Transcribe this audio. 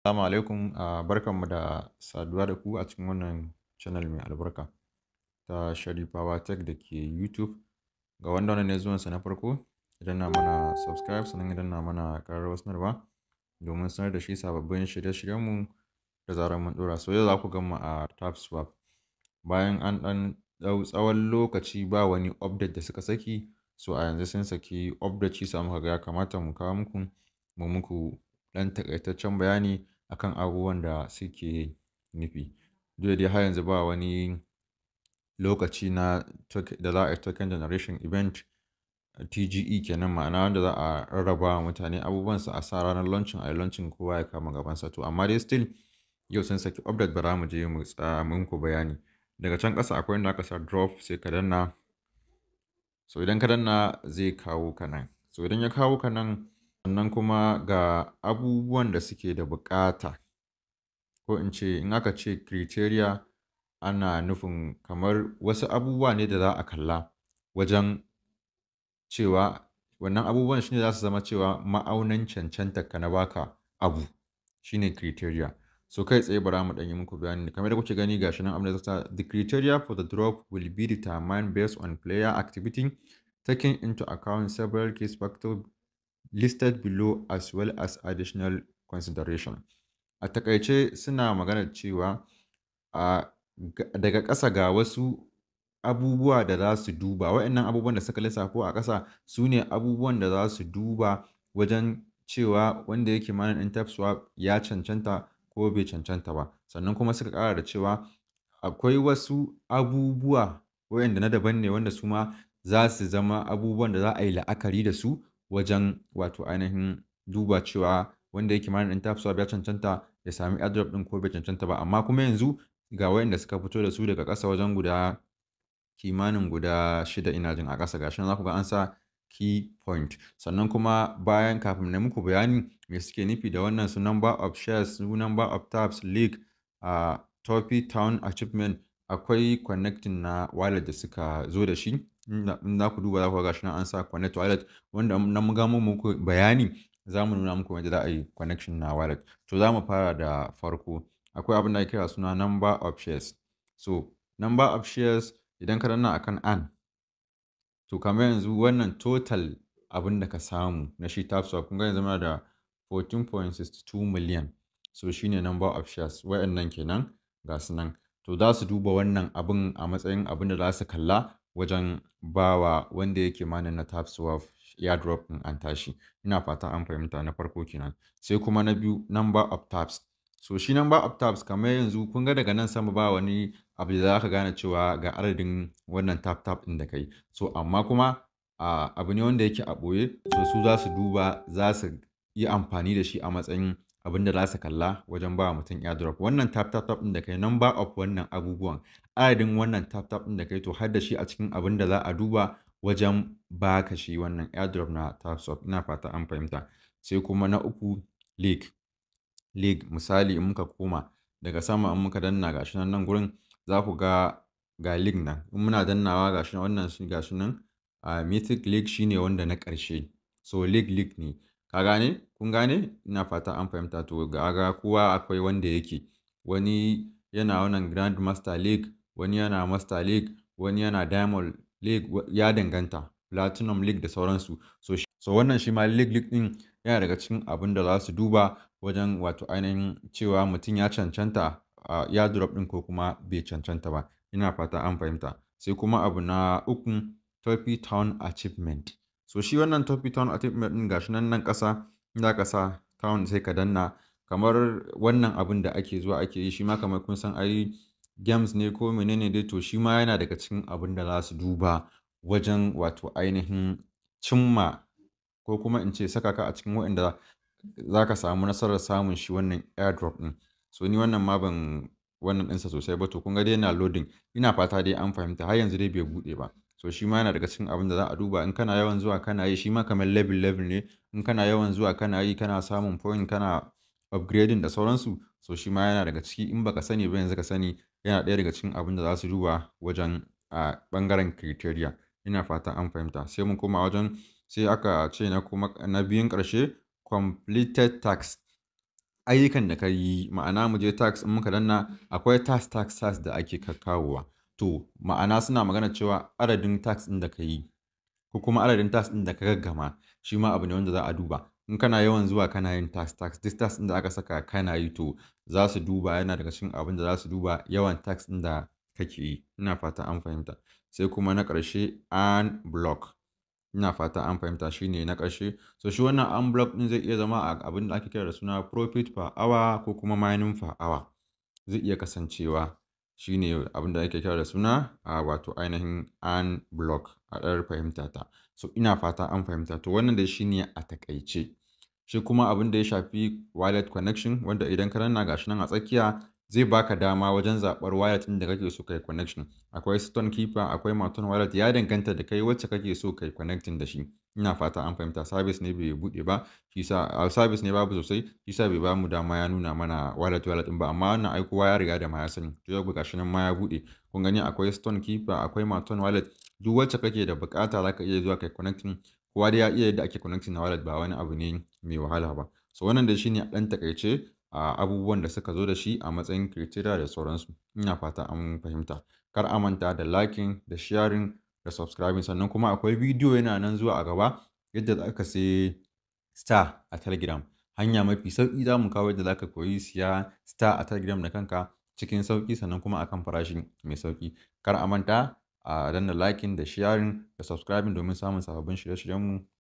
Assalamu alaikum, ah, barkanmu da saduwa da ku a cikin wannan channel mai albarka ta Sharifawa Tech da ke YouTube. Ga wanda wannan ne zuwansa na farko, idan na mana subscribe sannan idan na mana ƙararrawar sanarwa domin sanar da shi sababbin shirye-shiryenmu da zarar mun ɗora. So yau za ku gan mu a TapSwap. Bayan an ɗan ɗau tsawon lokaci ba wani update da suka saki, so a yanzu sun saki update shi yasa muka ga ya kamata mu kawo muku, mu muku ɗan taƙaitaccen bayani akan abubuwan da suke nufi. Duk da dai har yanzu ba wani lokaci na da za a yi token generation event TGE kenan ma'ana wanda za a rarraba wa mutane abubuwansu a sa ranar launching a yi launching kowa ya kama gabansa. To amma dai still yau sun saki update bara mu je mu tsaya muku bayani. Daga can ƙasa akwai inda aka sa drop sai ka danna. So idan ka danna zai kawo ka nan. So idan ya kawo ka nan sannan kuma ga abubuwan da suke da buƙata ko in ce in aka ce criteria ana nufin kamar wasu abubuwa ne da za a kalla wajen cewa wannan abubuwan shine za su zama cewa ma'aunin cancantar ka na baka abu shine criteria. So kai tsaye bara mu ɗan yi muku bayani kamar yadda kuke gani ga shi nan abin da zai sa the criteria for the drop will be determined based on player activity taking into account several key factors listed below as well as additional consideration. A taƙaice suna maganar cewa a daga ƙasa ga wasu abubuwa da za su duba. Waɗannan abubuwan da suka lissafo a ƙasa su ne abubuwan da za su duba wajen cewa wanda yake manage ɗin TapSwap ya cancanta ko bai cancanta ba. Sannan kuma suka ƙara da cewa akwai wasu abubuwa waɗanda na daban ne wanda su ma za su zama abubuwan da za a yi la'akari da su wajen wato ainihin duba cewa wanda yake manage ɗin TapSwap ya cancanta ya sami airdrop ɗin ko bai cancanta ba. Amma kuma yanzu ga waɗanda suka fito da su daga ƙasa wajen guda kimanin guda shida ina jin a ƙasa ga shi nan za ku ga an sa key point. Sannan kuma bayan kafin na muku bayani me suke nufi da wannan su number of shares, su number of taps, league, ah, Topi Town achievement akwai connecting na wallet da suka zo da shi. In za ku duba za ku ga gashi nan an sa connect wallet wanda na mun gama muku bayani za mu nuna muku yadda za a yi connection na wallet. To za mu fara da farko. Akwai abin da ake kira suna number of shares. So number of shares idan ka danna akan an to kamar yanzu wannan total abin da ka samu na shi TapSwap kun ga yanzu muna da 14.62 million. So shine number of shares waɗannan kenan ga su nan. To za su duba wannan abin a matsayin abin da za su kalla wajen bawa wanda yake manage na TapSwap airdrop ɗin an tashi. Ina fata an fahimta na farko kenan. Sai kuma na biyu number of taps. So shi number of taps kamar yanzu kun ga daga nan sama ba wani abu da za ka gane cewa ga adadin wannan tap tap ɗin da ka yi. So amma kuma a abu ne wanda yake a ɓoye so su za su duba za su yi amfani da shi a matsayin abin da za su kalla wajen ba wa mutum airdrop. Wannan tap tap tap ɗin da ka yi number of wannan abubuwan adadin wannan tap tap ɗin da ka yi to har da shi a cikin abin da za a duba wajen ba ka shi wannan airdrop na TapSwap. Ina fata an fahimta. Sai kuma na uku league. League misali in muka koma daga sama in muka danna gashi nan nan gurin za ku ga ga league nan. In muna dannawa gashi nan wannan shi gashi nan a Mythic League shine wanda na ƙarshe. So league league ne. Ka gane? Kun gane? Ina fata an fahimta to ga ga kowa akwai wanda yake. Wani yana wannan Grandmaster League, wani yana Master League, wani yana Diamond League ya danganta. Platinum League da sauransu. So, so wannan shi ma league league ɗin yana daga cikin abin da za su duba wajen wato ainihin cewa mutum ya cancanta a airdrop ɗin ko kuma bai cancanta ba. Ina fata an fahimta. Sai kuma abu na uku Topi Town achievement. So shi wannan Topi Town achievement ɗin gashi nan nan ƙasa in za ka sa town sai ka danna kamar wannan abin da ake zuwa ake yi shi ma kamar kun san ai games ne ko menene dai to shi ma yana daga cikin abin da za su duba wajen wato ainihin cimma ko kuma in ce saka ka a cikin waɗanda za ka samu nasarar samun shi wannan airdrop ɗin. So ni wannan ma ban wannan ɗinsa sosai ba to kun ga dai yana loading. Ina fata dai an fahimta har yanzu dai bai buɗe ba. So shi ma yana daga cikin abin da za a duba in kana yawan zuwa kana yi shi ma kamar level level ne. In kana yawan zuwa kana yi kana samun point kana upgrading da sauransu. So shi ma yana daga ciki in baka sani ba yanzu ka sani yana ɗaya daga cikin abin da za su duba wajen a ɓangaren criteria. Ina fata an fahimta. Sai mun koma wajen sai aka ce na kuma na biyun ƙarshe completed task. ayyukan da ka yi ma'ana mu je tax in muka danna akwai tax tax tax da ake kakkawowa to ma'ana suna magana cewa adadin tax ɗin da ka yi ko kuma adadin tax ɗin da ka gaggama shi ma abu ne wanda za a duba in kana yawan zuwa kana yin tax tax duk tax ɗin da aka saka kana yi to za su duba yana daga cikin abin da za su duba yawan tax ɗin da kake yi ina fata an fahimta sai kuma na ƙarshe an block ina fata an fahimta shine na ƙarshe so shi wannan an block ɗin zai iya zama a abin da ake kira da suna profit per hour ko kuma mining per hour zai iya kasancewa shine abin da ake kira da suna a wato ainihin an block a ɗar fahimta ta so ina fata an fahimta to wannan dai shine a takaice shi kuma abin da ya shafi wallet connection wanda idan ka danna gashi nan a tsakiya zai baka dama wajen zaɓar wallet ɗin da kake so kai connection akwai stone keeper akwai maton wallet ya danganta da kai wacce kake so kai connecting da shi ina fata an fahimta service ne bai buɗe ba shi sa service ne babu sosai shi sa bai ba mu dama ya nuna mana wallet wallet ɗin ba amma wannan ai kowa ya riga da ma ya sani to yau gashi nan ma ya buɗe kun gani akwai stone keeper akwai maton wallet duk wacce kake da bukata zaka iya zuwa kai connecting kowa dai ya iya yadda ake connecting na wallet ba wani abu ne mai wahala ba so wannan dai shine ɗan takaice a abubuwan da suka zo da shi a matsayin criteria da sauransu ina fata an fahimta kar a manta da liking da sharing da subscribing sannan kuma akwai bidiyo yana nan zuwa a gaba yadda za ka sai star a telegram hanya mafi sauƙi za mu kawo yadda za ka koyi siya star a telegram da kanka cikin sauƙi sannan kuma akan farashi mai sauƙi kar a manta a danna liking da sharing da subscribing domin samun sababbin shirye-shiryenmu